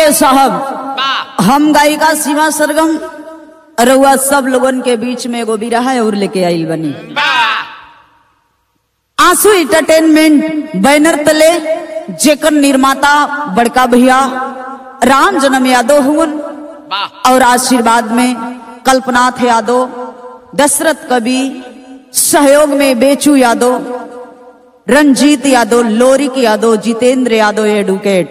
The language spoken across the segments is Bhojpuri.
सुनिए साहब वाह हम गायिका सीमा सरगम रउआ सब लोगन के बीच में एगो बिरहा और लेके आइल बनी वाह आंसू इंटरटेनमेंट बैनर तले जेकर निर्माता बड़का भैया राम जन्म यादव हुवन वाह और आशीर्वाद में कल्पनाथ यादव दशरथ कवि सहयोग में बेचू यादव रंजीत यादव लोरिक यादव जितेंद्र यादव एडवोकेट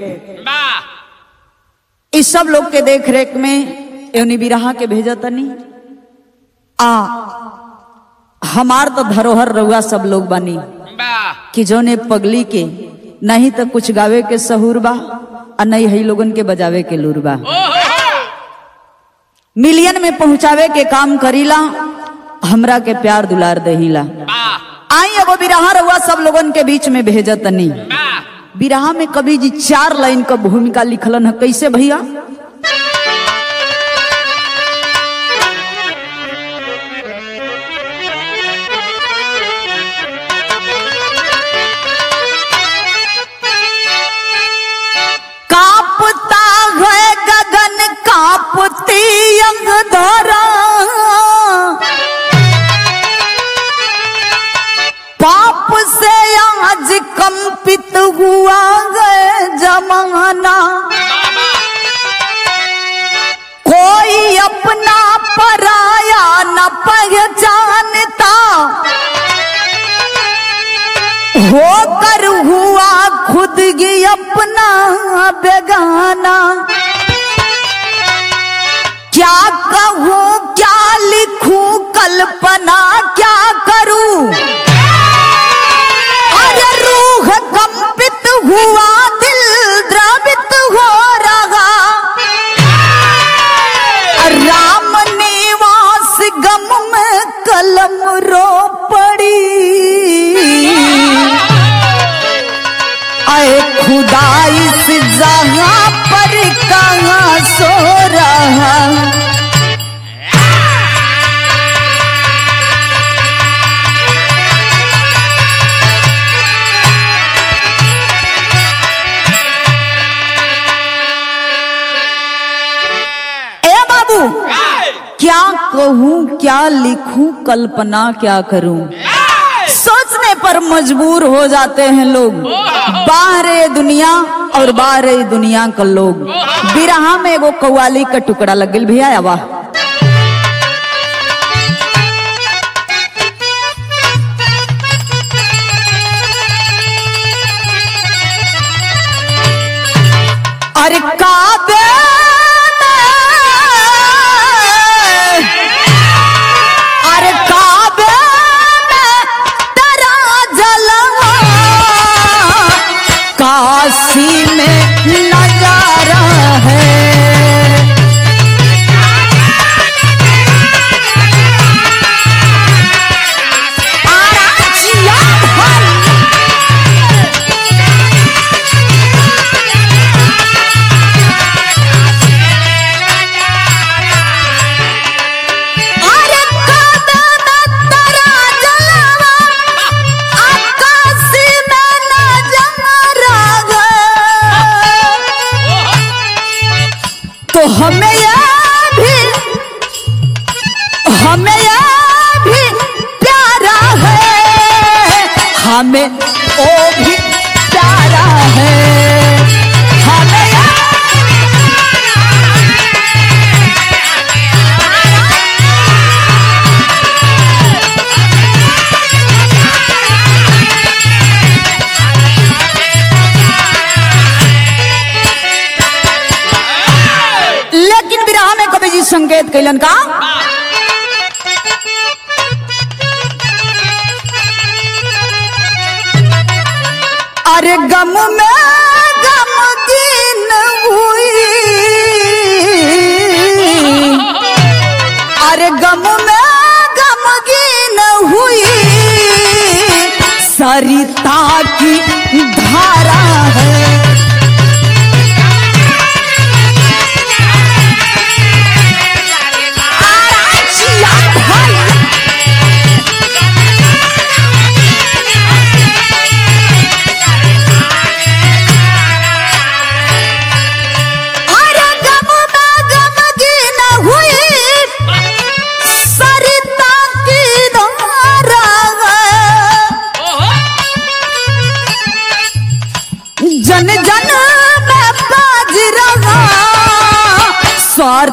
वाह इस सब लोग के देख रेख में एवनी बिरहा के भेजा तनी आ हमार तो धरोहर रउआ सब लोग बनी वाह कि जोने पगली के नहीं तो कुछ गावे के सहूर बा और नहीं है लोगन के बजावे के लूर बा ओहो मिलियन में पहुंचावे के काम करीला हमरा के प्यार दुलार दहीला वाह आई एगो बिरहा रउआ सब लोगन के बीच में भेजा तनी वाह बिरहा में कवि जी चार लाइन का भूमिका लिखलन है कैसे भैया कापता है गगन कापती अंग धरा पाप से आज कंपित हुआ है जमाना कोई अपना पराया न पहचानता होकर हुआ खुद ही अपना बेगाना क्या कहूँ क्या लिखूं कल्पना क्या करूं अरे रूह कंपित हुआ दिल द्रवित हो रहा राम निवास गम में कलम रो पड़ी आए खुदा इस जगह पर कहाँ सो रहा ए बाबू क्या कहूँ क्या लिखूं कल्पना क्या करूं सोचने पर मजबूर हो जाते हैं लोग बाहरे दुनिया और बाहरे दुनिया का लोग बिरहा में एगो कव्वाली का टुकड़ा लग गल भैया वाह अरे काबे में अरे काबे में तेरा जलवा काशी में नजारा है आराचिया भाई अरे काबे में तेरा जलवा आकाशी में नजारा है तो हमें यह भी हमें यह भी प्यारा है हमें ओ भी प्यारा है हमें यह लेकिन विराह में कवि जी संकेत कैलन का अरे गम में गमगीन हुई अरे गम में गमगीन हुई सरिता की धारा है आराचिया भाई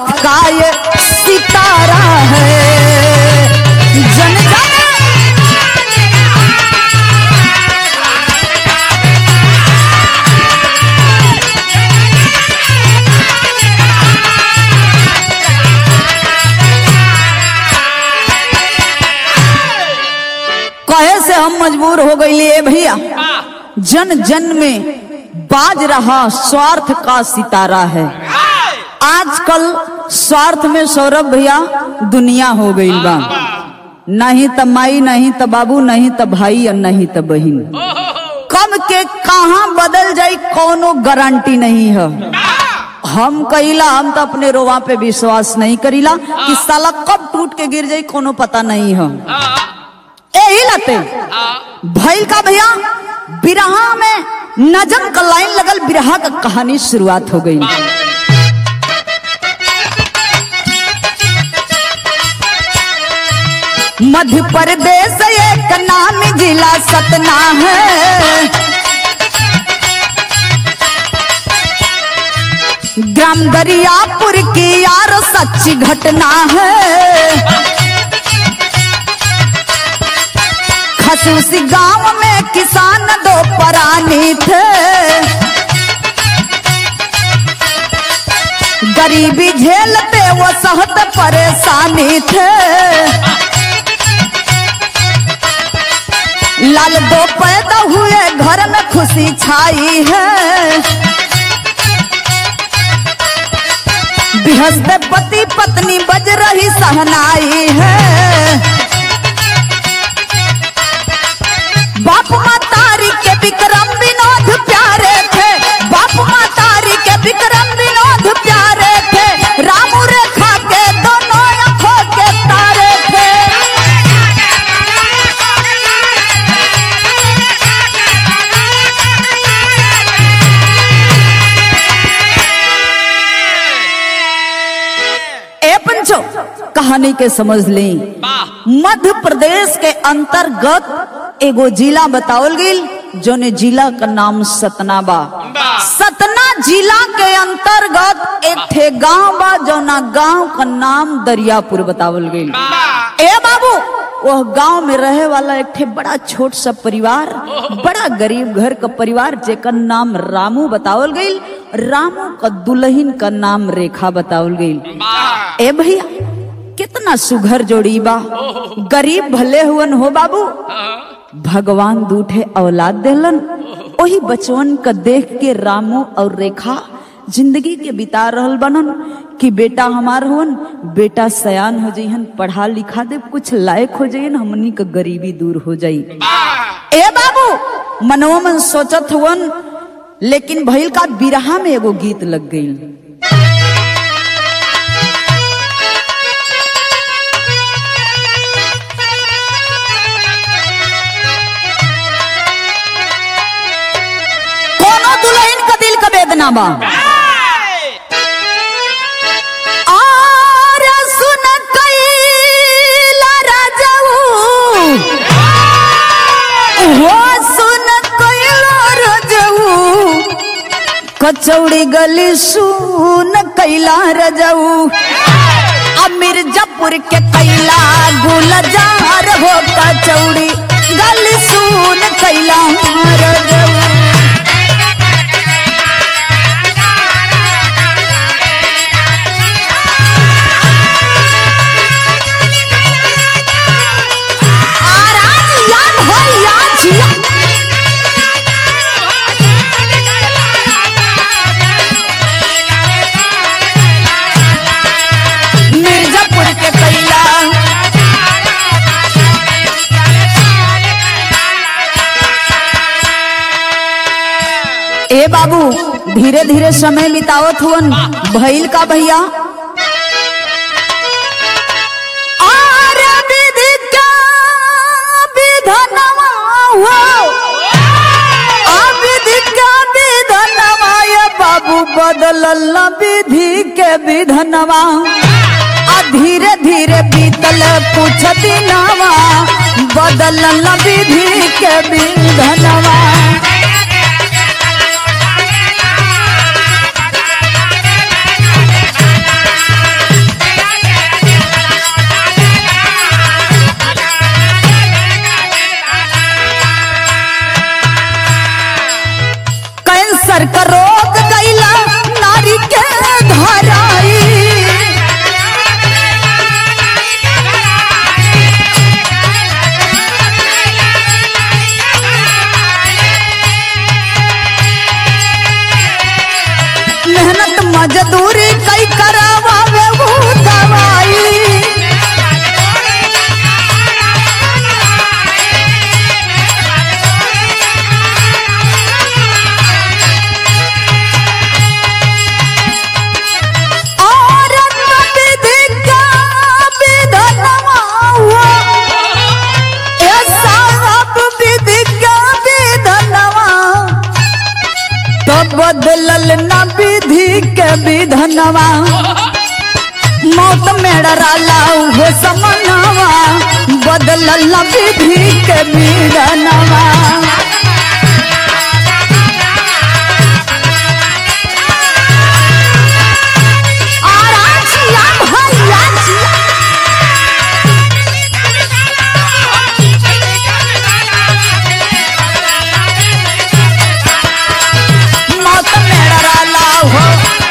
का ये सितारा है जन जन कहे से हम मजबूर हो गई भैया वाह जन जन में बाज रहा स्वार्थ का सितारा है आजकल स्वार्थ में सौरभ भैया दुनिया हो गई बा नहीं त माई नहीं त बाबू नहीं त भाई और नहीं त बहन कब के कहा बदल जाई कोनो गारंटी नहीं है हम कहिला हम तो अपने रोवा पे विश्वास नहीं करीला कि साला कब टूट के गिर जाई कोनो पता नहीं है यही लते भैल का भैया बिरहा में नजम का लाइन लगल बिरहा का कहानी शुरुआत हो गई मध्य प्रदेश एक नाम जिला सतना है ग्राम दरियापुर की यार सच्ची घटना है खसूसी गांव में किसान दो परानी थे गरीबी झेलते वो सहत परेशानी थे लाल दो पैदा हुए घर में खुशी छाई है बिहसते पति पत्नी बज रही सहनाई है बाप मातारी के विक्रम विनोद प्यारे थे बाप मातारी के विक्रम विनोद प्यारे थे राम रेखा के दोनों आंखों के तारे थे ए पंचो कहानी के समझ लें वाह मध्य प्रदेश के अंतर्गत एगो जिला बतावल गईल जोने जिला का नाम सतना बा वाह सतना जिला के अंतर्गत एक ठे गांव बा जौना गांव का नाम दरियापुर बतावल गईल वाह ए बाबू वह गांव में रहे वाला एक ठे बड़ा छोट सा परिवार बड़ा गरीब घर का परिवार जेकर नाम रामू बतावल गईल रामू का दुल्हन का नाम रेखा बतावल गईल वाह ए भैया कितना सुघर जोड़ी बा गरीब भले हुवन हो बाबू भगवान दूठे औलाद देलन वही बचवन का देख के रामू और रेखा जिंदगी के बिता रहल बनन कि बेटा हमार हुवन बेटा सयान हो जइहन पढ़ा लिखा दे कुछ लायक हो जइहन हमनी का गरीबी दूर हो जाई ए बाबू मनवा मन सोचत हुवन लेकिन भइल का बिरहा में एगो गीत लग गई कोनो दुल्हन का दिल का वेदना बा आर सुन कैला राजाऊ हो सुन कैला राजाऊ कचौड़ी गली सुन कैला रजाऊ अब मिर्जापुर के कैला गुलजार हो कचौड़ी गली सुन कैला रजाऊ आराज याद हो याद जिया मिर्जापुर के कैला ए बाबू धीरे धीरे समय बितावत हुवन भइल का भैया आर विधि का विधनवा हो विधि का विधनवा ये बाबू बदलल विधि के विधनवा आ धीरे धीरे बीतल कुछ दिनवा बदलल विधि के विधनवा मिलनवा मौत में डराला हो समनवा बदलल विधि के मिलनवा और आजिया भैया जी मौत में डराला हो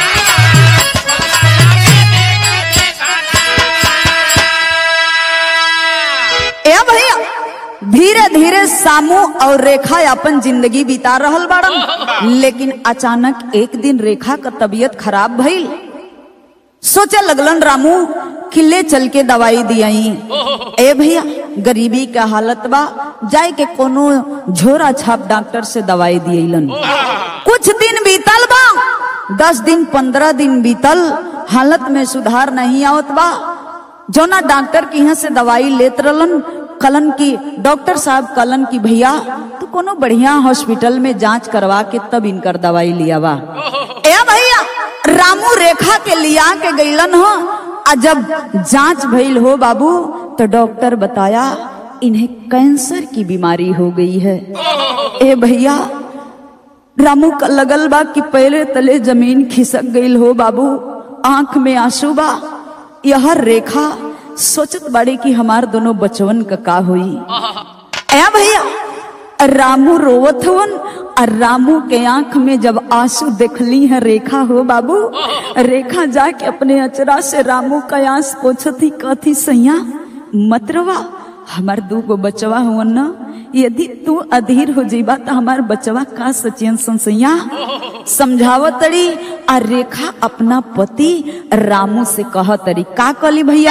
ए भैया धीरे धीरे सामू और रेखा अपन जिंदगी बिता रहल बाड़न लेकिन अचानक एक दिन रेखा का तबीयत खराब भइल सोचे लगलन रामू किले चल के दवाई दियाई ए भैया गरीबी का हालत बा जाए के कोनो झोरा छाप डॉक्टर से दवाई दियलन कुछ दिन बीतल बा दस दिन पंद्रह दिन बीतल हालत में सुधार नहीं आवत बा जोना डॉक्टर के यहाँ से दवाई लेत रहलन कलन की डॉक्टर साहब कलन की भैया तो कोनो बढ़िया हॉस्पिटल में जांच करवा के तब इनकर दवाई लिया बा ए भैया रामू रेखा के लिया के गईलन हो आ जब जांच भइल हो बाबू तो डॉक्टर बताया इन्हें कैंसर की बीमारी हो गई है ए भैया रामू का लगल बा कि पहले तले जमीन खिसक गईल हो बाबू आंख में आंसू बा यह रेखा सोचत बाड़ी कि हमार दोनों बचवन का का हुई ए भैया रामू रोवत हवन और रामू के आंख में जब आंसू देखली है रेखा हो बाबू रेखा जाके अपने अचरा से रामू का आंस पोछती कथी सैया मतरवा हमार दू गो बचवा हुवन न यदि तू अधीर हो जीबा तो हमार बचवा का सचियन संसैया समझावत तड़ी आ रेखा अपना पति रामू से कह तरी का कली भैया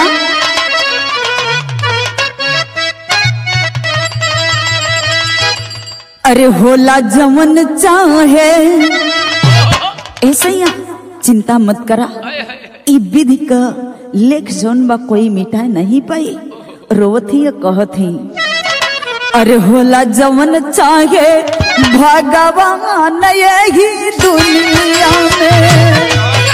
अरे होला जमन चाहे ऐसा ही चिंता मत करा ई विधि का लेख जोन बा कोई मिटा नहीं पाई रोवथी या कहथी अरे होला जमन चाहे भगवान यही दुनिया में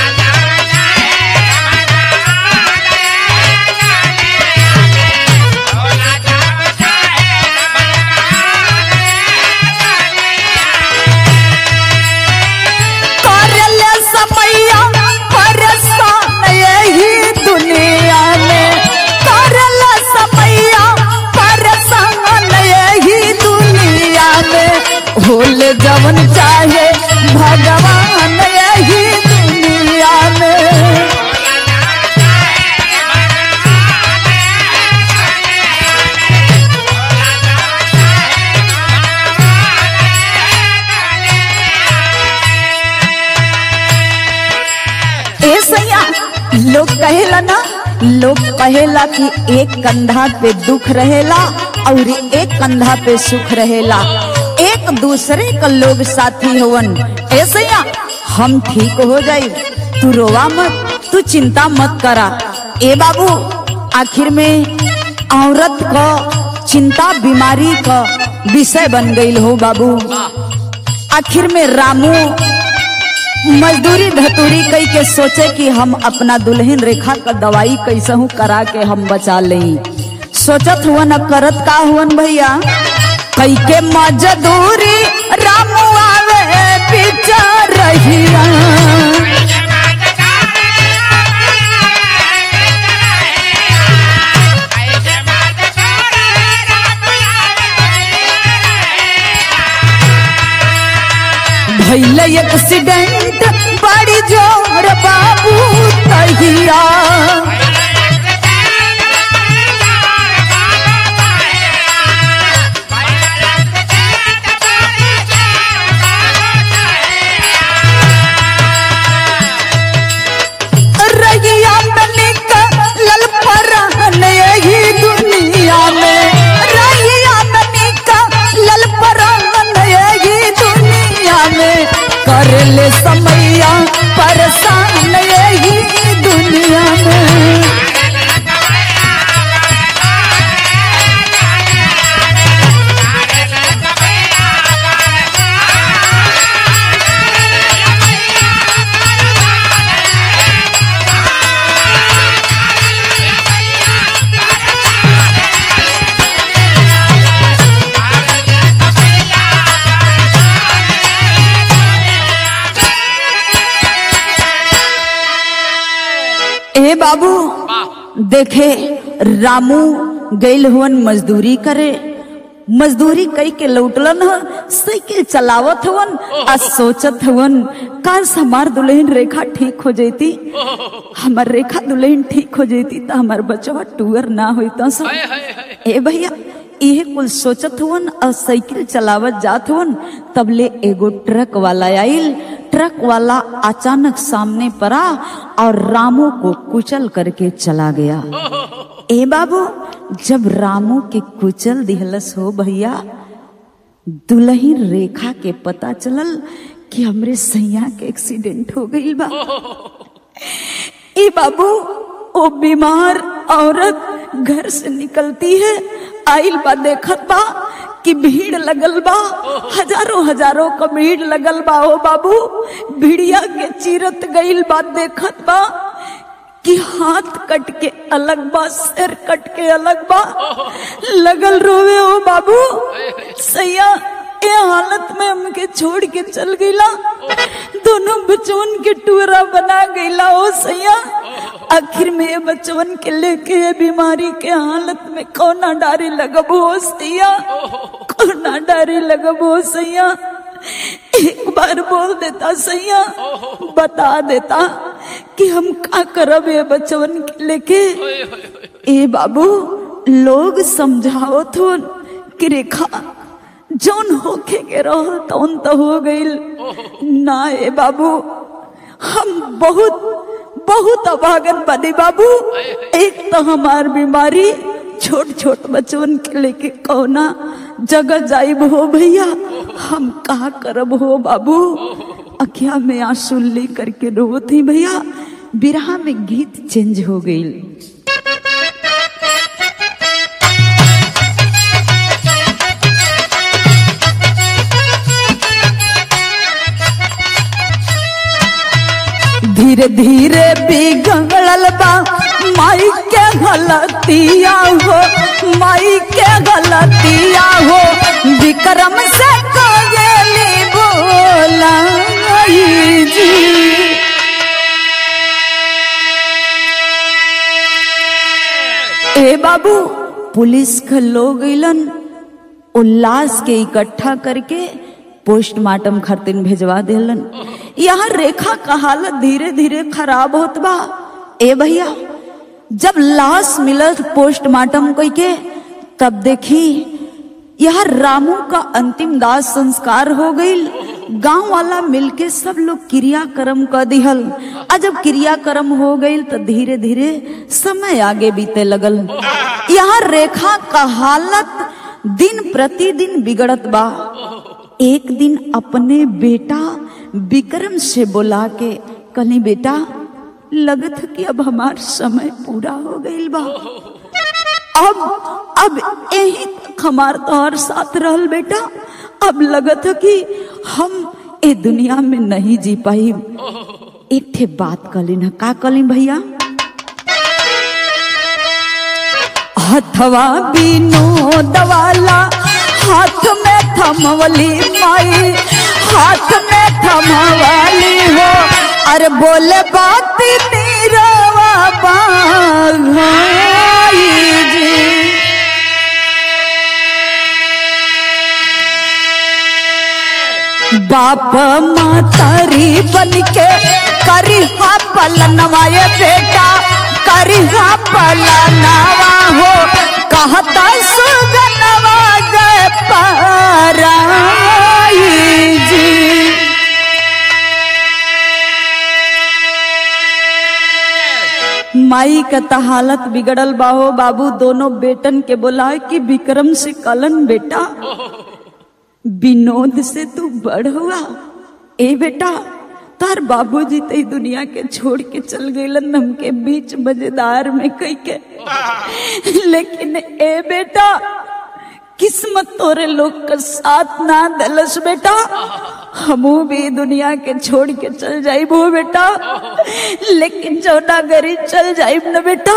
करले समैया परेशान यही दुनिया में करले समैया परेशान यही दुनिया में होले जवन चाहे भगवान यही दुनिया में ए सैया लोग कहेला ना लोग कहेला कि एक कंधा पे दुख रहेला और एक कंधा पे सुख रहेला एक दूसरे का लोग साथी होवन ए सैया हम ठीक हो जाई तू रोवा मत तू चिंता मत करा ए बाबू आखिर में औरत का चिंता बीमारी का विषय बन गई हो बाबू आखिर में रामू मजदूरी धतूरी कई के सोचे कि हम अपना दुल्हन रेखा का दवाई कैसे हूँ करा के हम बचा लें सोचत हुआ न करत का हुवन भैया कई के मजदूरी रामू आवे पीछा रहिया भैल एक्सीडेंट बड़ी जोर बाबू तहिया रहिया में निकलल परहन यही दुनिया में रहिया में निकलल परहन यही दुनिया में कर ले समैया परेशान यही दुनिया में बाबू देखे रामू गइल हुवन मजदूरी करे मजदूरी कई के लौटलन ह साइकिल चलावत हवन आ सोचत हवन काश हमार दुल्हन रेखा ठीक हो जैती हमार रेखा दुल्हन ठीक हो जैती तो हमार बचवा टूअर ना होता सब हाय हाय हाय ए भैया इहे कुल सोचत हुवन और साइकिल चलावत जात हुवन तब ले एगो ट्रक वाला आइल ट्रक वाला अचानक सामने पड़ा और रामू को कुचल करके चला गया ए बाबू जब रामू के कुचल दिहलस हो भैया दुल्हन रेखा के पता चलल कि हमरे सैया के एक्सीडेंट हो गई बा ए बाबू ओ बीमार औरत घर से निकलती है आइल बा देखत बा कि भीड़ लगल बा हजारों हजारों का भीड़ लगल बा ओ बाबू भीड़िया के चीरत गइल बा देखत बा कि हाथ कट के अलग बा सिर कट के अलग बा लगल रोवे ओ बाबू सैया ए हालत में हमके छोड़ के चल गईला दोनों बचवन के टूरा बना गईला ओ सैया आखिर में ये बचवन के लेके ये बीमारी के हालत में कौना डारी लगबो हो सैया कौना डारी लगबो हो सैया एक बार बोल देता सैया बता देता कि हम का करब ये बचवन के लेके ए बाबू लोग समझाओ थो कि रेखा जौन होके के रहो तौन तो हो गईल ना ए बाबू हम बहुत बहुत अभागन बने बाबू एक तो हमार बीमारी छोट छोट बचवन के लेके कौना जगह जाइब हो भैया हम कहा करब हो बाबू अखिया में आंसू ले करके रोत ही भैया बिरहा में गीत चेंज हो गई धीरे धीरे बिगड़ल बा माई के गलतिया हो माई के गलतिया हो विक्रम से कगेली बोला जी ए बाबू पुलिस के लोग गइलन उल्लास के इकट्ठा करके पोस्टमार्टम खरतिन भेजवा देलन यहाँ रेखा का हालत धीरे धीरे खराब होत बा ए भैया जब लाश मिलत पोस्टमार्टम कई के तब देखी यह रामू का अंतिम दाह संस्कार हो गईल गांव वाला मिलके सब लोग क्रियाक्रम कर दिहल आ जब क्रियाक्रम हो गईल तो धीरे धीरे समय आगे बीते लगल यहाँ रेखा का हालत दिन प्रतिदिन बिगड़त बा एक दिन अपने बेटा विक्रम से बोला के कली बेटा लगत है कि अब हमार समय पूरा हो गईल बा अब अब यही तक हमार तोहर साथ रहल बेटा अब लगत है कि हम ए दुनिया में नहीं जी पाई एक ठे बात कलिन का कलिन भैया हथवा बिनोद वाला हाथ में थमवली माई हाथ में थमवली हो अरे बोले बात नीरवा बाघाई जी बाप मातारी बन के करिहा पलनवा ये बेटा करिहा पलनवा हो कहता सुगनवा गए पाराई जी माई का त हालत बिगड़ल बाहो बाबू दोनों बेटन के बोला कि विक्रम से कलन बेटा विनोद से तू बड़ हुआ ए बेटा तार बाबूजी ते दुनिया के छोड़ के चल गईलन हमके बीच मजेदार में कई के लेकिन ए बेटा किस्मत तोरे लोग का साथ ना दलस बेटा हमू भी दुनिया के छोड़ के चल जाइब हो बेटा लेकिन जौना गरी चल जाइब न बेटा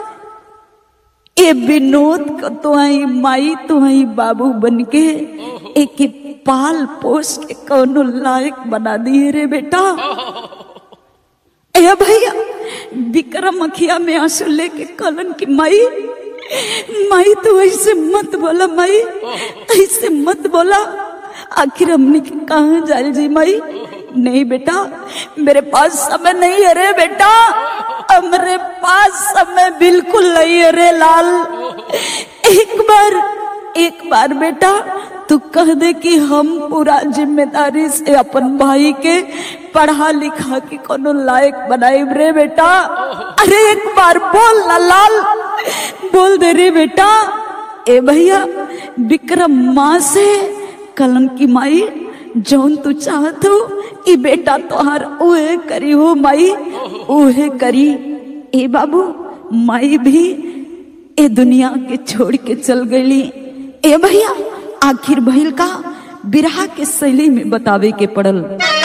ए विनोद को तो आई माई तो आई बाबू बन के एक पाल पोस के कौनो लायक बना दिए रे बेटा ए भैया विक्रम अखिया में आंसू लेके कलन की माई माई तो ऐसे मत बोला माई ऐसे मत बोला आखिर हमने के कहा जाल जी माई नहीं बेटा मेरे पास समय नहीं है रे बेटा अब मेरे पास समय बिल्कुल नहीं है रे लाल एक बार एक बार बेटा तू कह दे कि हम पूरा जिम्मेदारी से अपन भाई के पढ़ा लिखा के कोनो लायक बनाए रे बेटा अरे एक बार बोल ना लाल बोल दे रे बेटा ए भैया विक्रम माँ से कलम की माई जौन तू चाहत हो ई बेटा तोहार उहे करी हो माई उहे करी ए बाबू माई भी ए दुनिया के छोड़ के चल गई ए भैया आखिर भइल का बिरहा के शैली में बतावे के पड़ल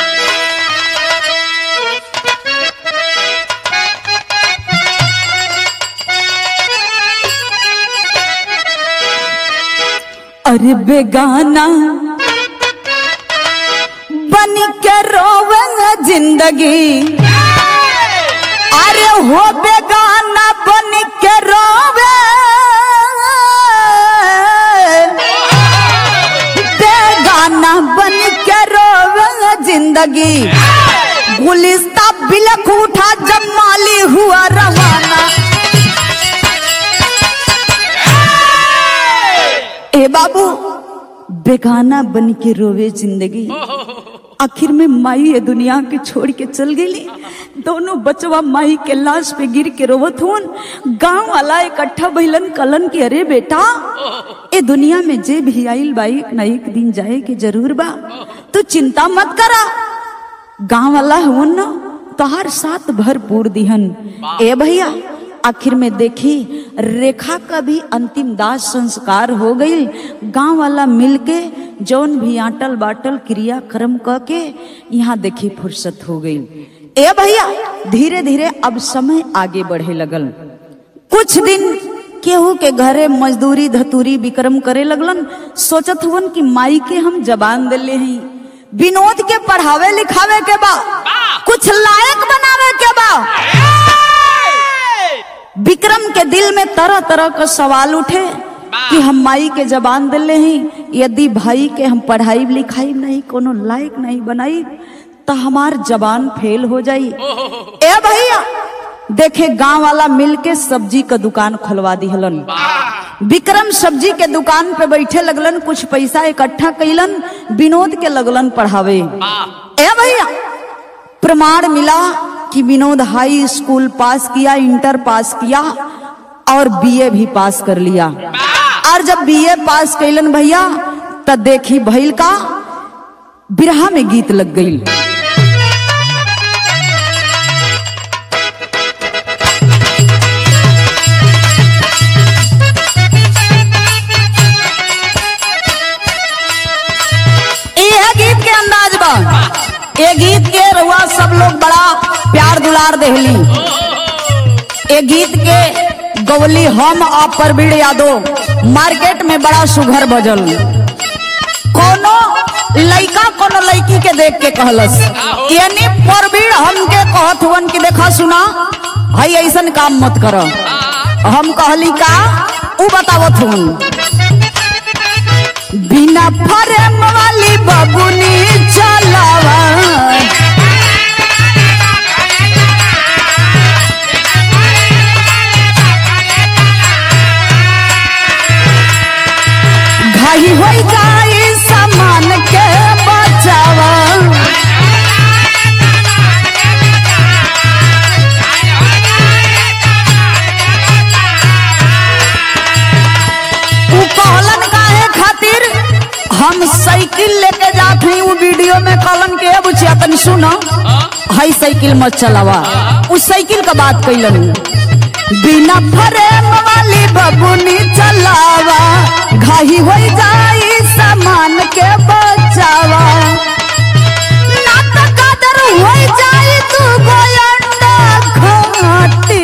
अरे बेगाना बन के रोवेंगे जिंदगी अरे हो बेगाना बन के रोवे बेगाना बन के रोवे जिंदगी गुलिस्ता बिलख उठा जब माली हुआ रवाना ए बाबू बेगाना बन के रोवे जिंदगी आखिर में माई ये दुनिया के छोड़ के चल गई दोनों बचवा माई के लाश पे गिर के रोवत हुन गांव वाला इकट्ठा भइलन कलन के अरे बेटा ए दुनिया में जे भी आइल बा एक न एक दिन जाए के जरूर बा तू चिंता मत करा गांव वाला हुन न तोहार साथ भरपूर दिहन ए भैया आखिर में देखी रेखा का भी अंतिम दाह संस्कार हो गई गांव वाला मिलके जौन भी आटल बाटल क्रिया कर्म क के यहाँ देखी फुर्सत हो गई ए भैया धीरे धीरे अब समय आगे बढ़े लगल कुछ दिन केहू के घरे मजदूरी धतूरी विक्रम करे लगलन सोचत हुवन कि माई के हम जबान दिले हैं विनोद के पढ़ावे लिखावे के बा कुछ लायक बनावे के बा विक्रम के दिल में तरह तरह का सवाल उठे कि हम माई के जबान दिले हैं यदि भाई के हम पढ़ाई लिखाई नहीं कोनो लायक नहीं बनाई तो हमार जबान फेल हो जाई ए भैया देखे गांव वाला मिलके सब्जी का दुकान खुलवा दिहलन विक्रम सब्जी के दुकान पे बैठे लगलन कुछ पैसा इकट्ठा कैलन विनोद के लगलन पढ़ावे ए भैया प्रमाण मिला कि विनोद हाई स्कूल पास किया इंटर पास किया और बीए भी पास कर लिया और जब बीए पास कैलन भैया तब देखी भइल का बिरहा में गीत लग गई यह गीत के अंदाज बा ये गीत के रुआ सब लोग बड़ा प्यार दुलार देहली ये गीत के गवली हम आप परवीण यादव मार्केट में बड़ा सुघर बजल कोनो लइका कोनो लड़की के देख के कहलस यानी परवीण हमके कहत हुवन कि देखा सुना हई ऐसन काम मत कर हम कहली का उ बतावत हुन बिना फरेम वाली बबुनी चलावा घाई हो जाई सामान के बचावा उ कहलन काहे खातिर हम साइकिल लेके जात हई उ वीडियो में कहलन के बुचिया तनी सुनो हई साइकिल मत चलावा उस साइकिल का बात कैलन बिना फरेम वाली बबुनी चलावा घाही हो जाई सामान के बचावा ना तो कदर हो जाई तू गोयंडा घाटी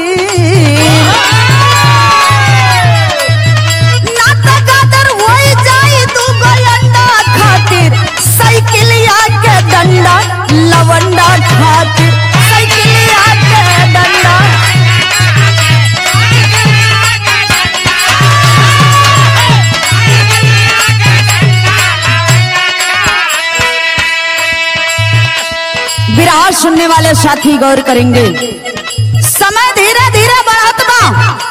नाता गादर होई जाई तू गोयंडा खातिर साइकिलिया के डंडा लवंडा खातिर साइकिलिया के डंडा देखने वाले साथी गौर करेंगे समय धीरे धीरे बढ़त बा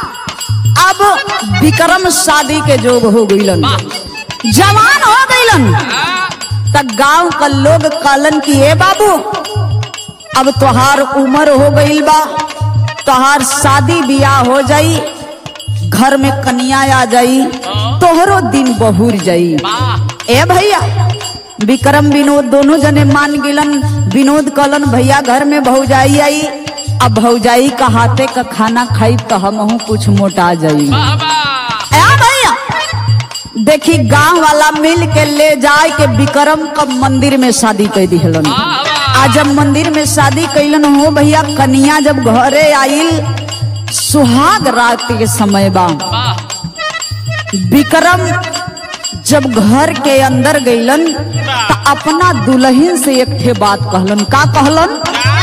अब विक्रम शादी के जोग हो गईलन जवान हो गईलन तब गांव का लोग कहलन कि ए बाबू अब तोहार उम्र हो गईल बा तोहार शादी बियाह हो जाई घर में कन्या आ जाई तोहरो दिन बहुर जाई ए भैया विक्रम विनोद दोनों जने मान गिलन विनोद कहलन भैया घर में भौजाई आई अब भौजाई का हाथे का खाना खाई तो हम कुछ मोटा जाई ए भैया देखी गांव वाला मिल के ले जाए के विक्रम का मंदिर में शादी कर दिहलन आज जब मंदिर में शादी कैलन हो भैया कन्या जब घरे आइल सुहाग रात के समय बा विक्रम जब घर के अंदर गईलन तो अपना दुल्हन से एक ठे बात कहलन का कहलन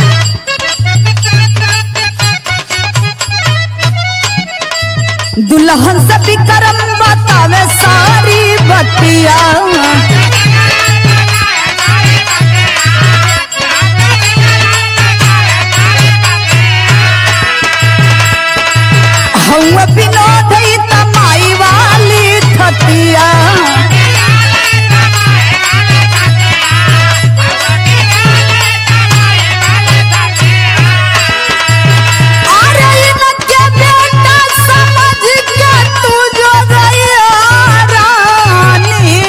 दुल्हन से विक्रम बतावे सारी बतिया हौवा विनोद ई तमाई वाली थतिया अरे इनके बेटा समझ के तू जो गया रानी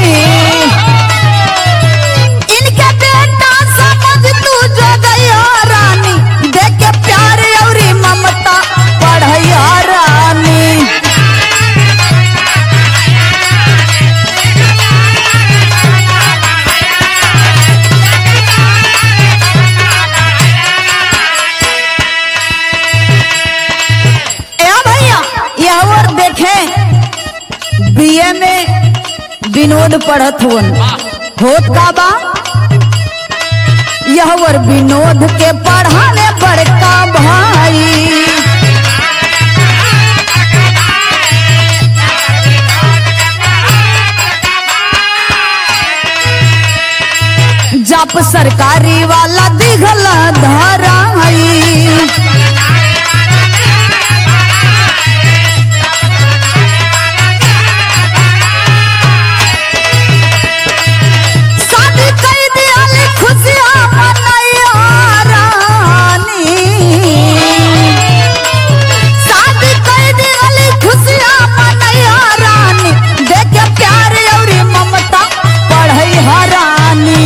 इनके बेटा समझ तू जो गया रानी देख के प्यार और ममता पढ़ैया रानी ए भैया यह और देखें बीए में विनोद पढ़त हुन होत का बा यह और विनोद के पढ़ाने बड़का भाई जप सरकारी वाला दिखल धराई शादी कई दियाल खुशियाँ मनैया रानी शादी कई दियाल खुशियाँ मनैया रानी देख के प्यार और ममता पढ़ई रानी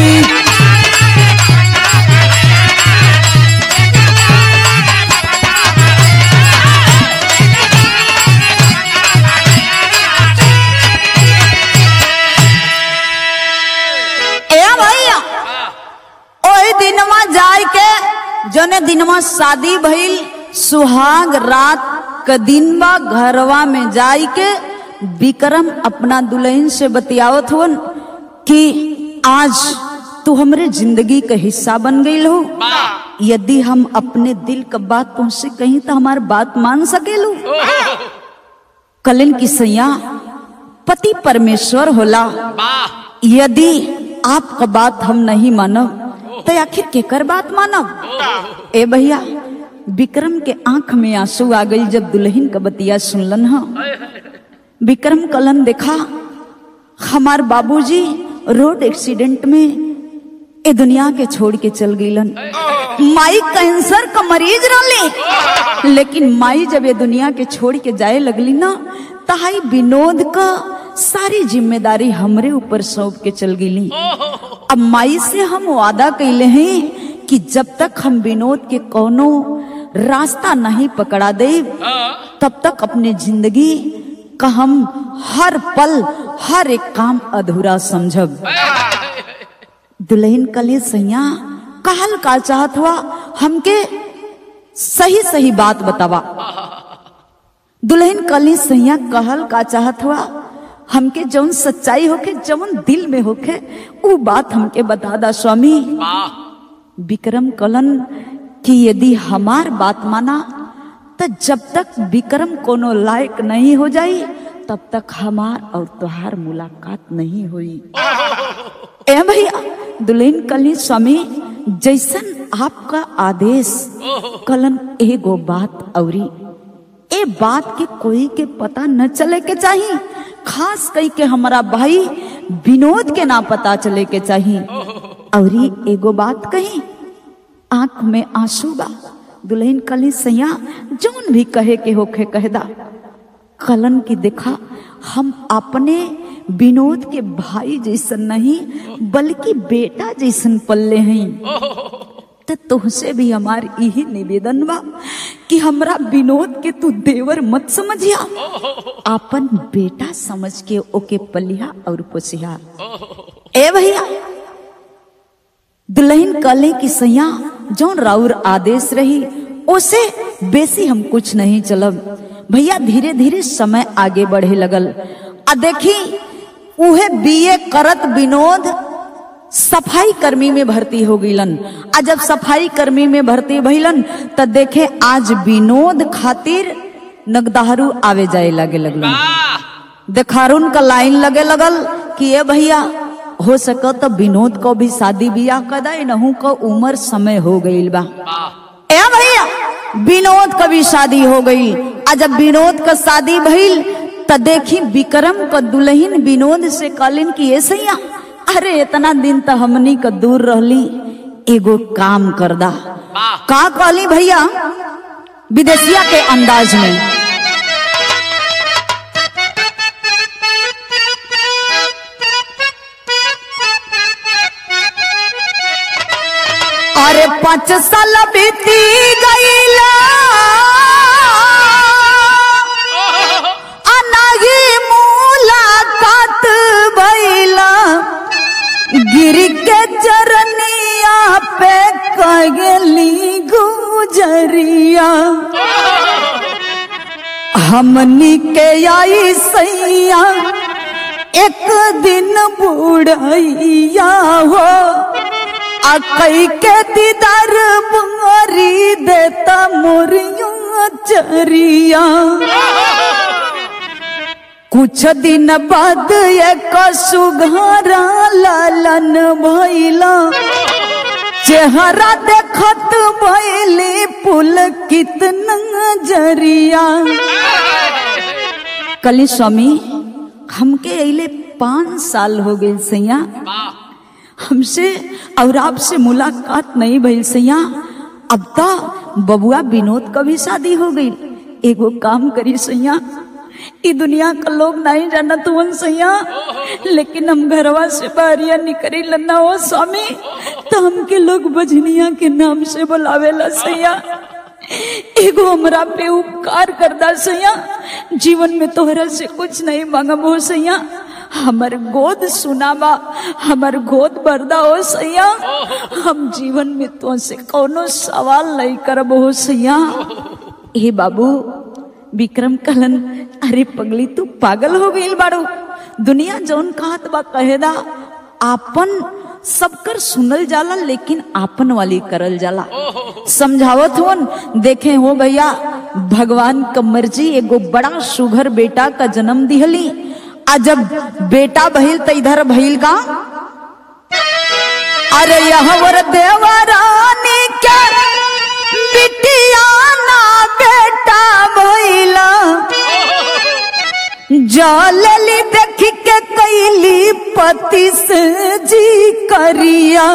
ए भैया ओही दिनवा जाय के जने दिनवा शादी भइल सुहाग रात क दिन बा घरवा में जाय के विक्रम अपना दुल्हन से बतियावत हुन कि आज तू हमरे जिंदगी का हिस्सा बन गई हो यदि हम अपने दिल का बात तुमसे कहीं तो हमार बात मान सकेलू कलिन की सैया पति परमेश्वर होला यदि आपका बात हम नहीं मानब तो आखिर केकर बात मानब ए भैया विक्रम के आंख में आंसू आ गई जब दुल्हन का बतिया सुनलन हा विक्रम कलन देखा हमार बाबूजी रोड एक्सीडेंट में ए दुनिया के छोड़ के चल गईलन माई कैंसर का मरीज रहली लेकिन माई जब ये दुनिया के छोड़ के जाए लगली ना तहाई विनोद का सारी जिम्मेदारी हमरे ऊपर सौंप के चल गईली अब माई से हम वादा कैले हैं कि जब तक हम विनोद के कोनो रास्ता नहीं पकड़ा दे तब तक अपने जिंदगी का हम हर पल हर एक काम अधूरा समझब दुल्हन कले सैया कहल का चाहत हुआ हमके सही सही बात बतावा दुल्हन कली सैया कहल का चाहत हुआ हमके जौन सच्चाई होके जौन दिल में होके वो बात हमके बता दा स्वामी विक्रम कलन कि यदि हमार बात माना तो जब तक विक्रम कोनो लायक नहीं हो जाई तब तक हमार और तुहार मुलाकात नहीं हुई ए भैया दुल्हन कली स्वामी जैसन आपका आदेश कलन एगो बात औरी ए बात के कोई के पता न चले के चाहिए खास कई के हमारा भाई विनोद के ना पता चले के चाहिए औरी एगो बात कही आंख में आंसू बा दुल्हन कली सैया जौन भी कहे के होखे कहदा कलन की देखा हम अपने विनोद के भाई जैसन नहीं बल्कि बेटा जैसन पल्ले हैं तो तुहसे भी हमार यही निवेदन बा कि हमरा विनोद के तू देवर मत समझिया अपन बेटा समझ के ओके पलिया और पोसिया ए भैया दुल्हन कले की सैया जौन राउर आदेश रही उसे बेसी हम कुछ नहीं चलब भैया धीरे धीरे समय आगे बढ़े लगल आ देखी उहे बीए करत विनोद सफाई कर्मी में भर्ती हो गईलन आ जब सफाई कर्मी में भर्ती भइलन त देखे आज विनोद खातिर नगदाहरू आवे जाए लगे लगलन देखारून का लाइन लगे लगल कि ये भैया हो सको तो विनोद को भी शादी बियाह कदा नहू को उम्र समय हो गईल बा ए भैया विनोद का भी शादी हो गई आ जब विनोद का शादी भइल त देखी विक्रम का दुल्हन विनोद से कहलिन कि ये सैया अरे इतना दिन तो हमनी का दूर रहली एगो काम कर दा का कहली भैया विदेशिया के अंदाज में अरे पाँच साल बीती गईला अनाही मुलाकात भइला गिर के चरनिया पे कगली गुजरिया हमनी के आई सैया एक दिन बुढ़ैया हो आ कई के दीदार मारी देता मोरिया चरिया कुछ दिन बाद एक सुघारा लालन भैला चेहरा देखत भैली पुल कितना जरिया कली स्वामी हमके अले पाँच साल हो गए सैया हमसे और आपसे मुलाकात नहीं भइल सैया अब तो बबुआ विनोद का भी शादी हो गई एगो काम करी सैया ई दुनिया का लोग नहीं जानत हुन सैया लेकिन हम घरवा से बाहरिया निकरी लन्ना हो स्वामी तो हमके लोग बजनिया के नाम से बुलावेला सैया एगो हमरा पे उपकार करदा सैया जीवन में तोहरा से कुछ नहीं मांगब हो सैया हमर गोद सुनावा हमर गोद बरदा हो सैया हम जीवन में तो से कोनो सवाल नहीं करब हो सैया हे बाबू विक्रम कलन अरे पगली तू पागल हो गई बाड़ू दुनिया जौन कहत बा कहेदा आपन सबकर सुनल जाला लेकिन आपन वाली करल जाला समझावत होन देखे हो भैया भगवान का मर्जी एगो बड़ा सुघर बेटा का जन्म दिहली आ जब बेटा भइल त इधर भइल का अरे यहाँ वर देवरानी के बिटिया ना बेटा भइला जलली देख के कैली पति से जी करिया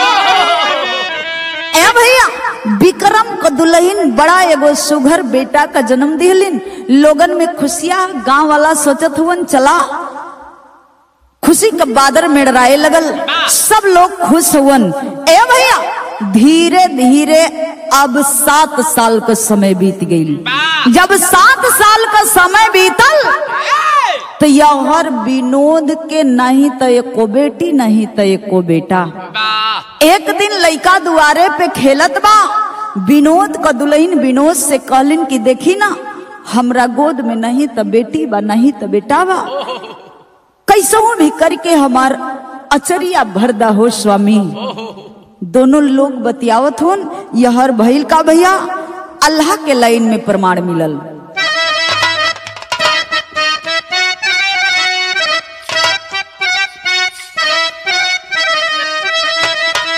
ए भैया विक्रम को दुल्हन बड़ा एगो सुघर बेटा का जन्म दिहलिन लोगन में खुशियां गांव वाला सोचत हुवन चला खुशी का बादर मेड़राए लगल सब लोग खुश हुवन ए भैया धीरे धीरे अब सात साल का समय बीत गई जब सात साल का समय बीतल तो यहर विनोद के नहीं तो एको बेटी नहीं तो एको बेटा एक दिन लड़का दुआरे पे खेलत बा विनोद का दुल्हन विनोद से कहलिन कि देखी ना हमरा गोद में नहीं तो बेटी बा नहीं तो बेटा बा कैसो भी करके हमार अचरिया भरदा हो स्वामी दोनों लोग बतियावत होन यहर भइल का भैया अल्लाह के लाइन में प्रमाण मिलल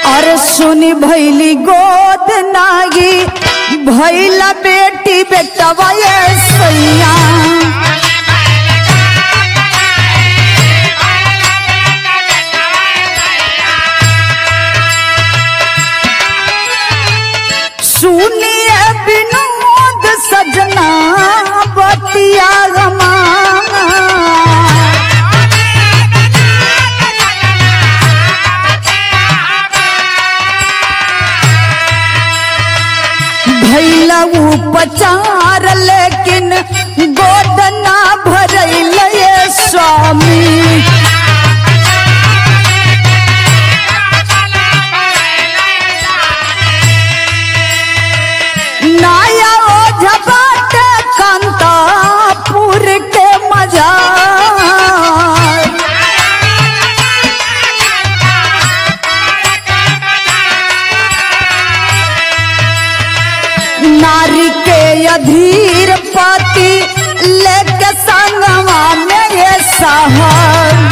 अरे सुनी भैली गोद नागी भैला बेटी बेटवा ये सैया सुनिए विनोद सजना बतिया गमा भैला उपचार लेकिन गोदना भरैल ये स्वामी नाया ओ झबाट कांतापुर के मजा नारी के अधीर पति लेके संगवा में ये सहर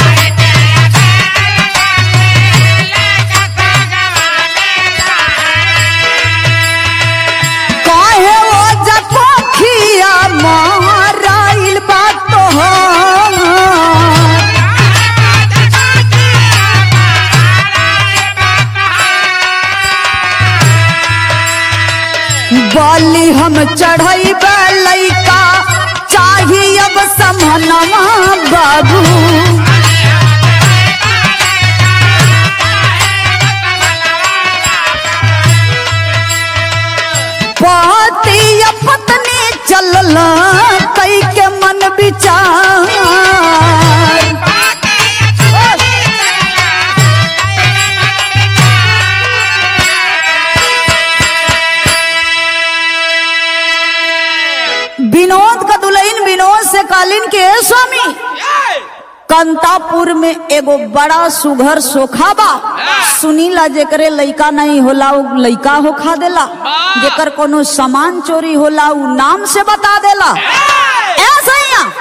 काहे वो जकोखिया माराइल बात तोहार बाली हम चढ़ई लैका चाही अब समनवा बाबू पति या पत्नी चलल कई के मन विचार विनोद का दुल्हन विनोद से कालीन के "ए स्वामी कंतापुर में एगो बड़ा सुघर सोखा बा सुनीला जेकरे लइका नहीं होला उ लइका हो खा देला जेकर कोनो सामान चोरी होला उ नाम से बता देला ऐसा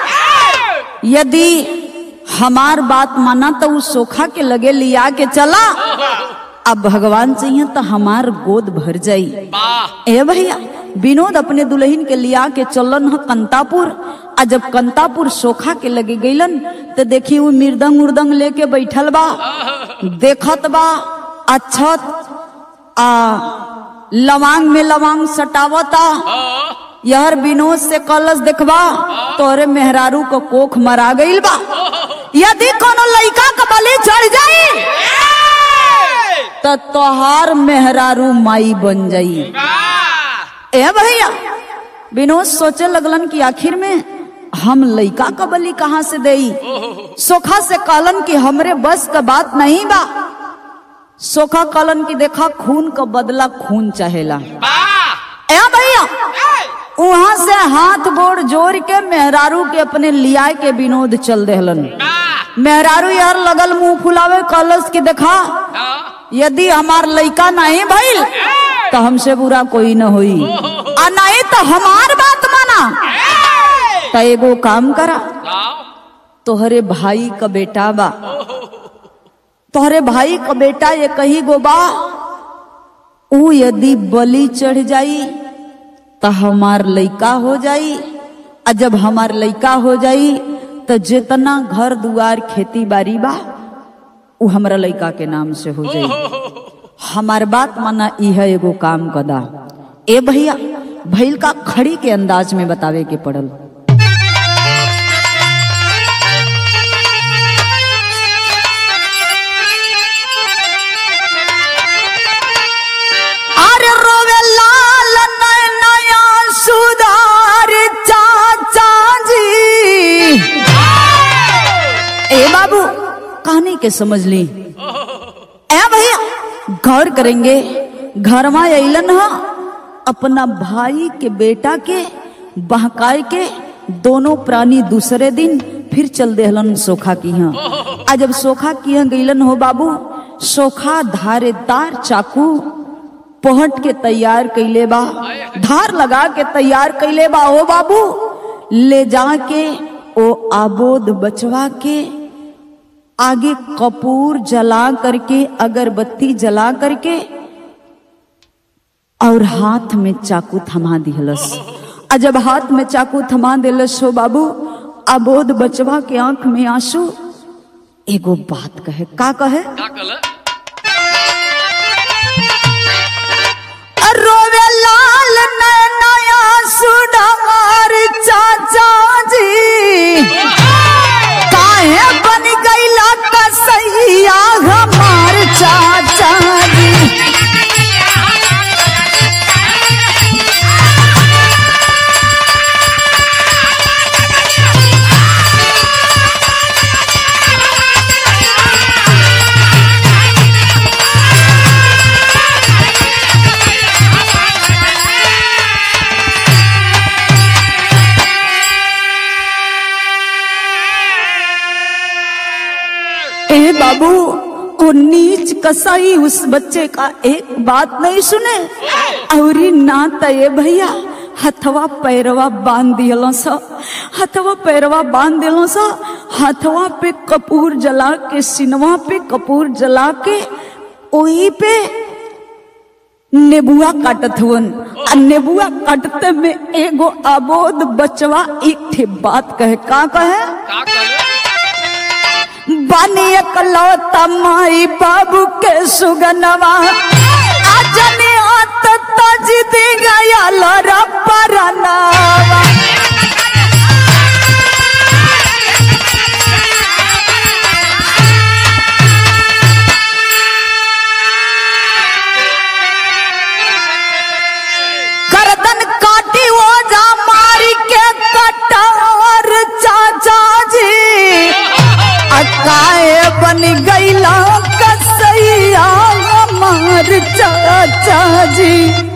यदि हमार बात माना तो उ सोखा के लगे लिया के चला अब भगवान चाहिए तो हमार गोद भर जाई ए भैया विनोद अपने दुल्हन के लिया के चलन ह कंतापुर आ जब कंतापुर सोखा के लगे गईलन तो देखी वो मृदंग उर्दंग लेके बैठल बा देखत बा अच्छत आ लवांग में लवांग सटावता यहर विनोद से कलश देखबा तोरे मेहरारू को कोख मरा गईल बा यदि कोनो लइका का बलि चढ़ जाई तो तोहार मेहरारू माई बन जाई ए भैया विनोद सोचे लगलन कि आखिर में हम लइका का बलि कहाँ से देई सोखा से कहलन कि हमरे बस का बात नहीं बा सोखा कहलन कि देखा खून का बदला खून चाहेला ए भैया वहां से हाथ गोड़ जोड़ के मेहरारू के अपने लिया के विनोद चल देहलन मेहरारू यार लगल मुंह फुलावे कलश के देखा यदि हमार लइका नहीं भइल तो हमसे बुरा कोई न होई आ नहीं तो हमार बात माना तो एगो काम करा तोहरे भाई का बेटा बा तोहरे भाई का बेटा ये कही गो बा ऊ यदि बलि चढ़ जाई तो हमार लइका हो जाई आ जब हमार लइका हो जाई तो जितना घर दुआर खेती बाड़ी बा उ हमरा लइका के नाम से हो जाई हमार बात माना इह एगो काम कदा ए भैया भैल का खड़ी के अंदाज में बतावे के पड़ल अरे रोवे लाल नया सुधार चाचा जी ए बाबू कहानी के समझ ली ए भैया गौर करेंगे घर में अलन ह अपना भाई के बेटा के बहकाए के दोनों प्राणी दूसरे दिन फिर चल देहलन सोखा की यहाँ आ जब सोखा की यहाँ गईलन हो बाबू सोखा धारेदार चाकू पहट के तैयार कैले बा धार लगा के तैयार कैले बा ओ बाबू ले जा के ओ आबोद बचवा के आगे कपूर जला करके अगरबत्ती जला करके और हाथ में चाकू थमा दिहलस आ जब हाथ में चाकू थमा दिलस हो बाबू अबोध बचवा के आंख में आंसू एगो बात कहे का कहे का कल रोवे लाल नया सुडार चाचा जी काहे बन गईला कसैया हमार चाचा जी ए बाबू वो नीच कसाई उस बच्चे का एक बात नहीं सुने और ना तय भैया हथवा पैरवा बांध दियलो सा हथवा पैरवा बांध दिलो सा हथवा पे कपूर जला के सिनवा पे कपूर जला के वही पे नेबुआ काटत हुवन आ नेबुआ काटते में एगो अबोध बचवा एक ठे बात कहे का कहे का कल बानी एकलौता माई बाबू के सुगनवा आजने आत तज दे गया लरा परनावा करदन काटी वो जा मारी के कटार चाचा जी अकाए बन गईला कसैया हमार चाचा जी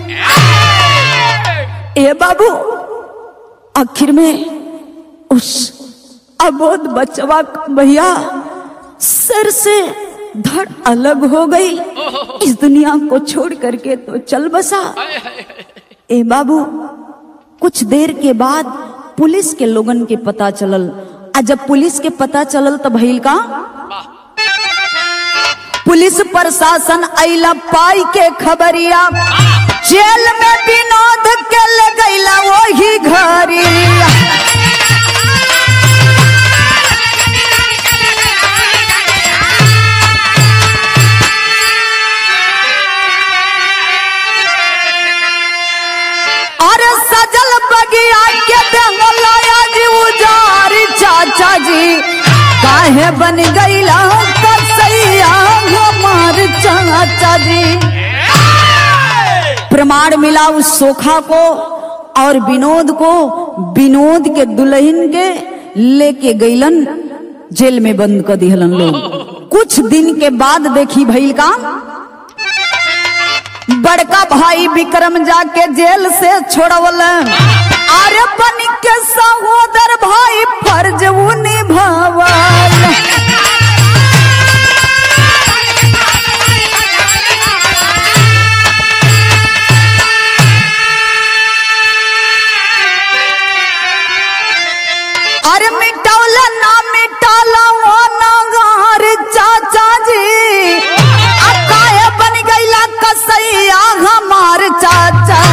ए बाबू आखिर में उस अबोध बचवा का भैया सर से धड़ अलग हो गई इस दुनिया को छोड़ करके तो चल बसा ए बाबू कुछ देर के बाद पुलिस के लोगन के पता चलल आ जब पुलिस के पता चलल तो भइल का पुलिस प्रशासन अइला पाई के खबरिया जेल में विनोद के ले गईला वही घरिया अरे सजल बगिया के दंगलाया जी उजारी चाचा जी काहे बन गईला कसैया हमार चाचा जी प्रमाण मिला उस सोखा को और विनोद को विनोद के दुल्हन के लेके गईलन जेल में बंद कर दिहलन लोग कुछ दिन के बाद देखी भइल का बड़का भाई विक्रम जाके जेल से छोड़वल अरे बन के सहोदर भाई फर्ज उ निभावल अरे मिटौला ना मिटाला वो नगार चाचा जी अकाय बन गईला कसैया हमार चाचा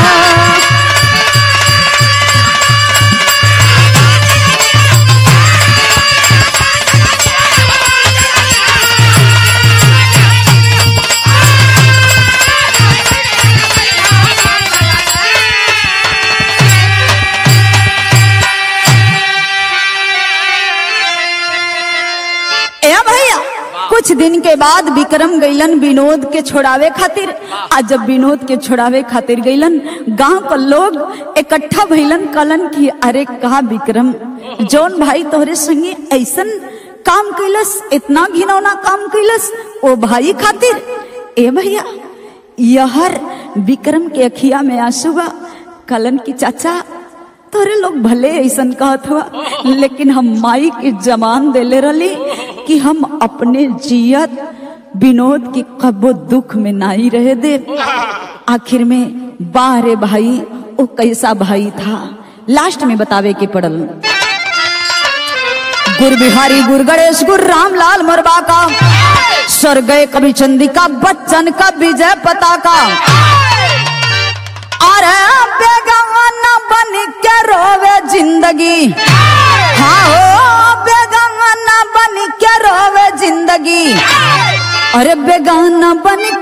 ए भैया कुछ दिन के बाद विक्रम गईलन विनोद के छोड़ावे खातिर आ जब विनोद के छोड़ावे खातिर गईलन गांव का लोग इकट्ठा भइलन कलन की अरे कहा विक्रम जौन भाई तोहरे संगे ऐसन काम कैलस इतना घिनौना काम कैलस ओ भाई खातिर ए भैया यहर विक्रम के अखिया में आंसू बा कलन की चाचा तोरे लोग भले ऐसन कहत हुआ लेकिन हम माई के जमान देले रली कि हम अपने जियत विनोद की कबो दुख में नहीं रहे दे आखिर में बारे भाई वो कैसा भाई था लास्ट में बतावे के पड़ल गुर बिहारी गुर गणेश गुर रामलाल मोरबा का स्वर गए कवि चंदिका बच्चन का विजय पताका अरे बेगवाना बन के रोवे जिंदगी हाँ हो बेगवाना बन के रोवे जिंदगी अरे बेगाना बन